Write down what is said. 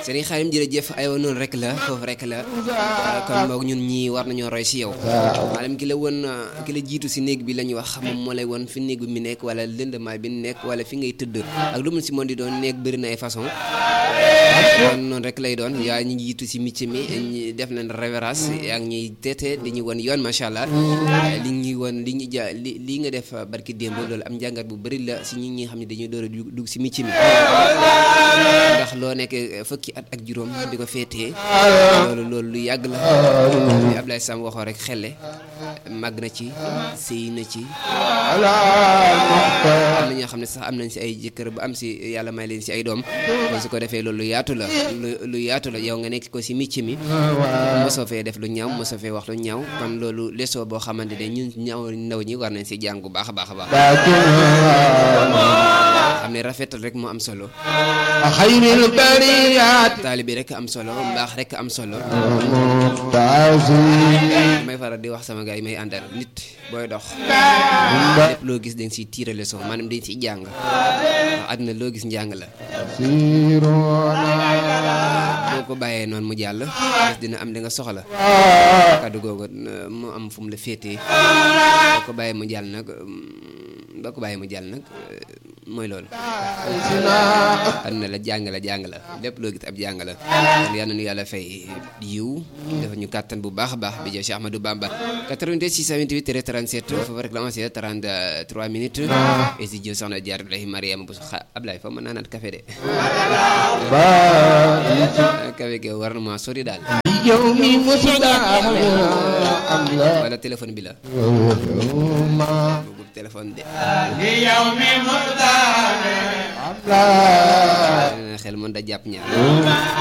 Serigne Xaadim jërëjëf aywa noonu rek la foofu rek la kon boog ñun ñii war nañoo roy si yow maanaam ki la woon ki la jiitu si néeg bi la ñuy wax moom moo lay woon fi néeg bi mi nekk wala lëndamaay bi nekk wala fi ngay tëdd ak lu mu si mën di doon néeg bëri na ay façon kon noonu rek lay doon yaa ñu jiitu si métier mi ñi def nañ révérence yaa ngi ñuy teete di ñu won yoon macha allah li ñuy won li ñu ja li lii nga def barki démb loolu am njàngat bu bëri la si ñi ñi xam ne dañuy door a dugg si métier mi ndax loo nekk fukki at ak juróom di ko féetee loolu loolu lu yàgg la li Ablaye Sam waxoo rek xelle màgg na ci sëy na ci am na ñoo xam ne sax am nañ si ay jëkkër ba am si yàlla may leen si ay doom kon su ko defee loolu lu yaatu la lu lu yaatu la yow nga nekk ko si métier mi mosoo fee def lu ñaaw mosoo fee wax lu ñaaw kon loolu lesoo boo xamante ne ñun ñaaw ndaw ñi war nañ si jàng bu baax a baax a baax xam ne rafetal rek moo am solo xayril bariyaat taalibi rek am solo mbaax rek am solo may faral di wax sama gars yi may àndal nit booy dox lépp loo gis dañ siy tiire leçon maanaam dañ siy jàng ndax àddina loo gis njàng la boo ko bàyyee noonu mu jàll bés dina am li nga soxla kàddu googu mu am fu mu la féetee boo ko bàyyee mu jàll nag boo ko bàyyee mu jàll nag mooy loolu àdduna la jàng la jàng la lépp loo gis ab jàng la kon yal na nu yàlla fay yiw dafa ñu kàttan bu baax a baax bi jëw Cheikh Ahmadou Bamba 88 628 37 foofu rek la ma see 33 minutes et si jëw soxna jaar Ibrahima Mariama bu xa Ablaye fa mën naa naat café de café ge war na ma sori daal yow mi musula wala téléphone bi la boobu téléphone de xel mën da jàpp ñaar